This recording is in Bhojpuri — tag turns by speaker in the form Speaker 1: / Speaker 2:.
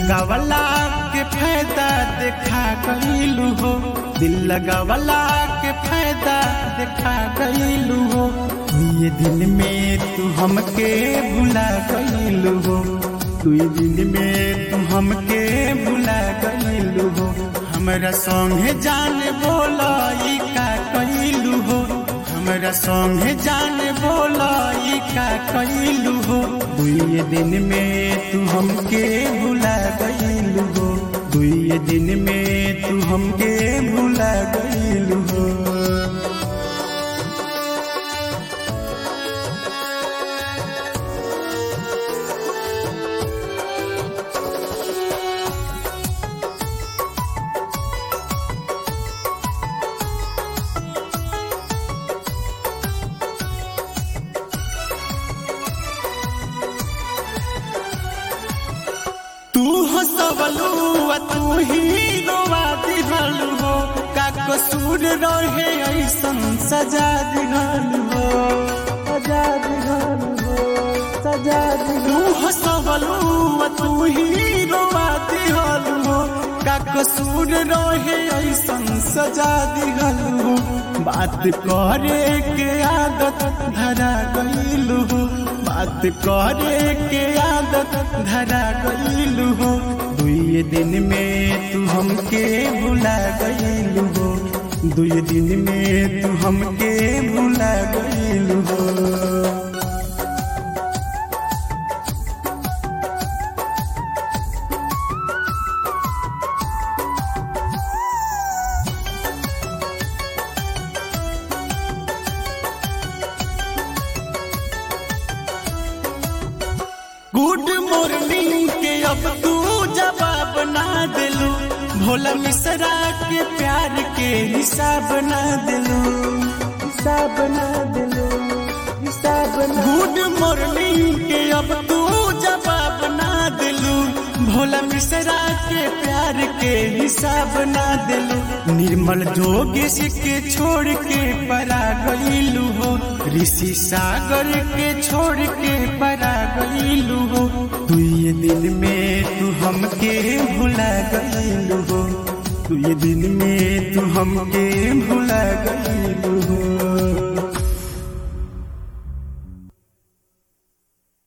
Speaker 1: लगावला के फायदा देखा गईलू हो दिल लगावला के फायदा देखा गईलू हो ये दिन में तू हमके भुला गईलू हो तू ये दिन में तू हमके भुला गईलू हो हमरा संगे जान बोला ई का कईलू हो हमरा संगे जान बोला ई का कईलू हो दुई दिन में तू हमके भुला गईलू हो दुई दिन में तू हमके भुला गईलू हो तू हंसवलू आ तू ही रोवा दिहलू हो का कसूर रहे ऐसन सजा दिहलू हो सजा दिहलू हो सजा तू हंसवलू आ तू ही रोवा दिहलू हो का कसूर रहे ऐसन सजा दिहलू हो बात करे के आदत धरा गईलू हो बात करे के आदत धरा गईलू हो दुई दिन में तू हमके भुला गईलू हो दुई दिन में तू हमके भुला गईलू हो गुड मॉर्निंग के अब तू जवाब ना दिलू भोला मिश्रा के प्यार के हिसाब ना दिलू हिसाब ना दिलू हिसाब गुड मॉर्निंग के अब तू जवाब ना दिलू भोला मिश्रा के प्यार के हिसाब ना दिलू निर्मल जोगेश के छोड़ के परा गईलू हो ऋषि सागर के छोड़ के परा गईलू हो तू ये दिन में तू हमके भुला गईलू हो तू ये दिन में तू हमके भुला गईलू